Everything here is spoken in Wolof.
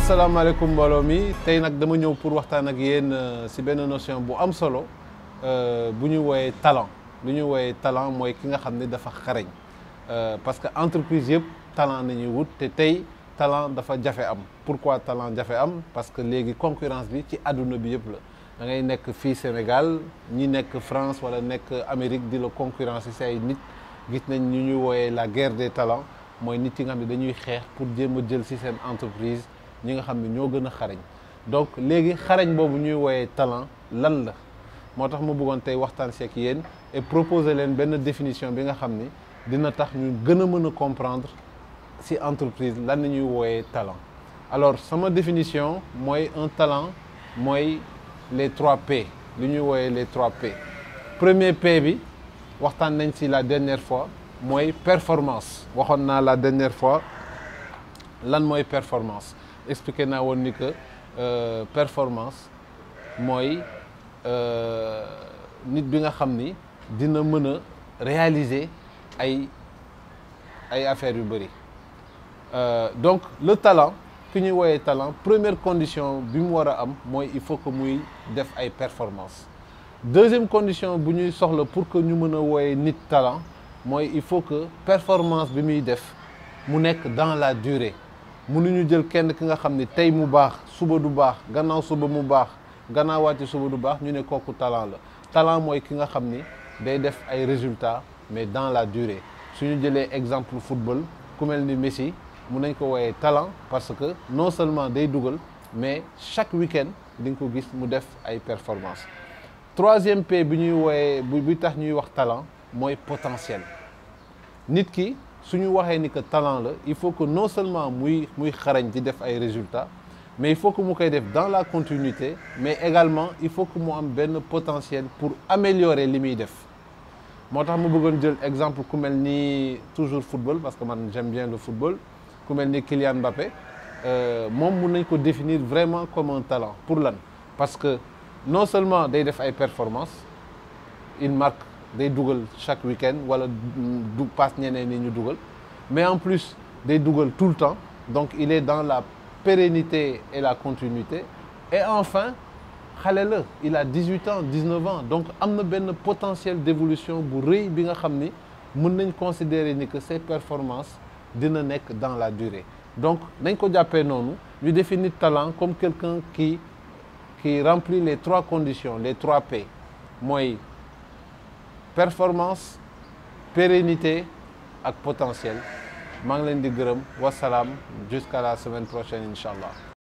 asalaamaaleykum mbooloo mi tey nag dama ñëw pour waxtaan ak yéen ci benn notion bu am solo bu ñu wooyee talent lu ñu wooyee talent mooy ki nga xam ne dafa xarañ parce que entreprise yëpp talent nañuy wut te tey talent dafa jafe am pourquoi talent jafe am parce que léegi concurrence bi ci àdduna bi yëpp la da ngay nekk fii Sénégal ñi nekk France wala nekk Amérique di la concurrence ci ay nit gis nañ ñu ñuy wooyee la guerre des talents mooy nit yi nga xam ne dañuy xeex pour jéem a jël ci seen entreprise ñi nga xam ne ñoo gën a xarañ donc léegi xarañ boobu ñuy wooyee talent lan la moo tax ma bëggoon tey waxtaan seek yéen et proposer leen benn définition bi nga xam ni dina tax ñu gën a mën a comprendre ci entreprise lan la ñuy wooyee talent alors sama définition mooy un talent mooy les trois P li ñuy wooyee les trois P premier P bi waxtaan nañ ci la dernière fois mooy performance waxoon naa la dernière fois lan mooy performance expliqué naa woon ni que performance mooy nit bi nga xam ni dina mën a réaliser ay ay affaires yu bëri donc le talent ki ñuy wooyee talent première condition bi mu war a am mooy il faut que muy def ay performance deuxième condition bu ñuy soxla pour que ñu mën a wooyee nit talent mooy il faut que performance bi muy def mu nekk dans la durée mënuñu jël kenn ki nga xam ni tey mu baax suba du baax gannaaw suba mu baax gannaawaati suba du baax ñu ne kooku talent la talent mooy ki nga xam ni day def ay résultats mais dans la durée suñu jëlee exemple football ku mel ni Messi mun nañ ko wooyee talent parce que non seulement day dugal mais chaque week-end di nga ko gis mu def ay performance troisième P bi ñuy wooyee bi tax ñuy wax talent mooy potentiel nit ki suñu waxee ni que talent la il faut que non seulement muy muy xarañ di def ay résultats mais il faut que mu koy def dans la continuité mais également il faut que mu am benn potentiel pour améliorer li muy def moo tax ma bëggoon jël exemple ku mel ni toujours football parce que man j'aime bien le football ku mel ni Kylian Mbappé moom mun nañ ko définir vraiment comme un talent pour lan parce que non seulement day def ay performances il marque day dugal chaque week-end wala du passe ñeneen ni ñu dugal mais en plus day dugal tout le temps donc il est dans la pérennité et la continuité et enfin xale la il a 18 ans 19 ans donc am na benn potentiel d'évolution bu rëy bi nga xam ni mën nañ considérer ni que ses performances dina nekk dans la durée donc nañ ko jàppee noonu ñu définir talent comme quelqu'un qui qui remplit les trois conditions les trois P mooy performance pérennité ak potentiel maa ngi leen di gërëm wasalaam jusqu'à la semaine prochaine incha allah